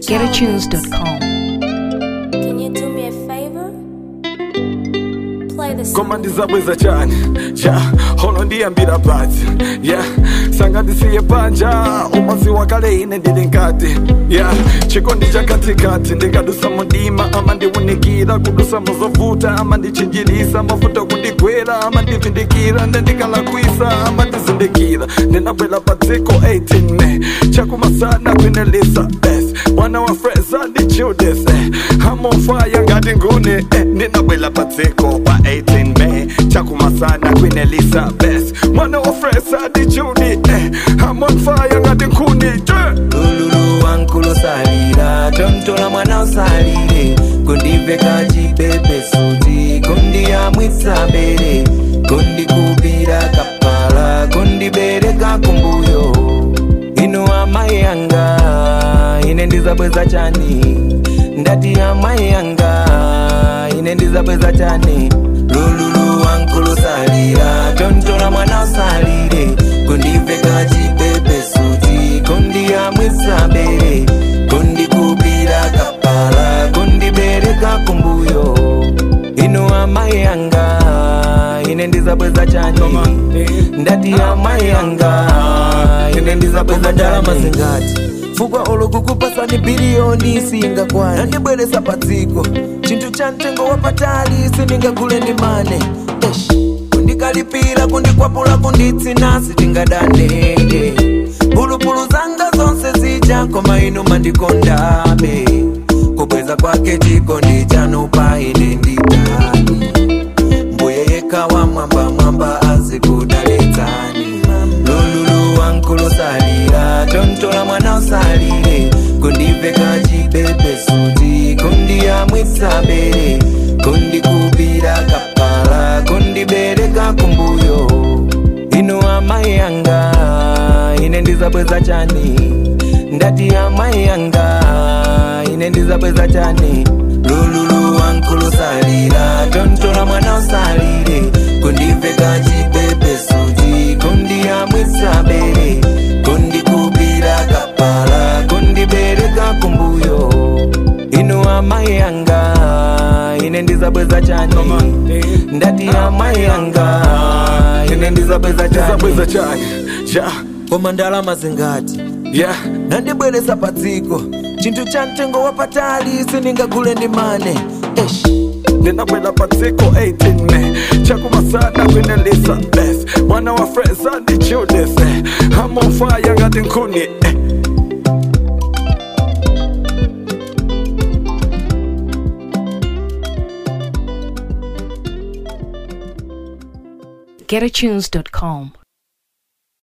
GetAtunes.com. Can you do me a favor? Play the song. koma ndizabweza chani ja holo ndiyambira pati ya sanga ndisiye panja umazi wakale ine ndili nkati ya chikondi cha katikati ndikadusa mudima ama ndiwunikira kudusa muzovuta ama ndichinjilisa mafuta kundigwera ama ndivindikira ndendikalakwisa ama ndizindikira ndinabwela pa dziko 18 me chakumasana kwinelisa bes mwana wa fresa ndi judas eh. amofaya ngati ngune eh. ndinabwela pa dziko pa 18 me chakumasana queen elizabeth mwana wa fresa ndi judi eh. amofaya ngati nkhuni yeah. lululu wankulu salira tontola mwana usalire kundiveka chipepe suti kundiyamwitsa bere kundikupira kapala kundibereka kumbuyo inu amayi yanga ine ndizabweza chani ndati amayi yanga ine ndizabweza chani lululu wankulu salira tontola mwana usalire kundiveka chipepe suti kundiyamwitsa bere kundikupira kapala kundibereka kumbuyo inu amayi yanga ine ndizabweza chani ndati amayi yanga ine ndizabweza ndalama zingati fukwa olokukupasani biliyoni singakwana ndibweresa padziko chinthu cha mtengo wapatali sindingagule ndi mane Eish. kundikalipira kundikwapula kunditsina sitingadane pulupulu zanga zonse zija koma inu mandikondabe kubweza kwake chikondi chanu pa ine nditani mbuye yekha wa mwamba mwamba azikudalitsani lululu wankulu salira tontola mwana usalire kundiveka chipepe suti kundiyamwitsa bere kundikupira kapala kundibereka kumbuyo inu amayi yanga ine ndizabweza chani ndati amayi yanga ine ndizabweza chani lululu wankulu salira tontola mwana usalire kundiveka chipepe suti kundiyamwitsa bere kundikupira kapala kundibereka kumbuyo inu amayi yanga ine ndizabweza chani ndati amayi yanga ine ndizabweza ndizabweza chani chani ja koma ndalama zingati yeah. nandibweresa padziko chinthu cha mtengo wapatali sindingagule ndi mane Eish. ndinabwela pa dziko 18 me chakumasana queen elizabeth mwana wa fresa ndi judas eh. amofaya ngati nkhuni eh. GetAtunes.com.